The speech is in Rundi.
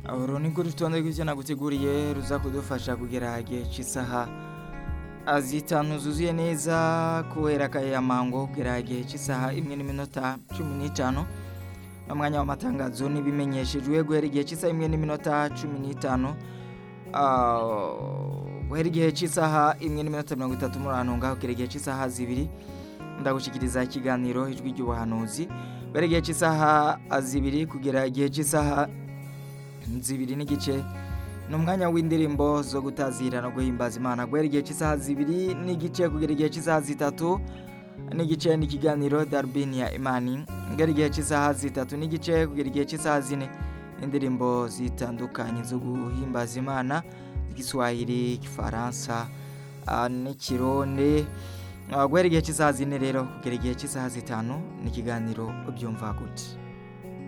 uru ni urutonde rw'ibyo naguteguriye ruza kudufasha kugera igihe cy'isaha zitanu zuzuye neza kubera akayamango kugera igihe cy'isaha imwe n'iminota cumi n'itanu n'umwanya w'amatangazo n'ibimenyeshejwe guhera igihe cy'isaha imwe n'iminota cumi n'itanu guhera igihe cy'isaha imwe n'iminota mirongo itatu muri ahantu kugera igihe cy'isaha zibiri ndagushyikiriza ikiganiro ijwi ry'ubuhanuzi guhera igihe cy'isaha zibiri kugera igihe cy'isaha zibiri n'igice ni umwanya w'indirimbo zo gutazira no guhimbaza imana guhera igihe cy'isaha zibiri n'igice kugera igihe cy'isaha zitatu n'igice n'ikiganiro darubini ya imani guhera igihe cy'isaha zitatu n'igice kugera igihe cy'isaha zine indirimbo zitandukanye zo guhimbaza imana igiswahili igifaransa n'ikirundi guhera igihe cy'isaha zine rero kugera igihe cy'isaha zitanu n'ikiganiro byumva gute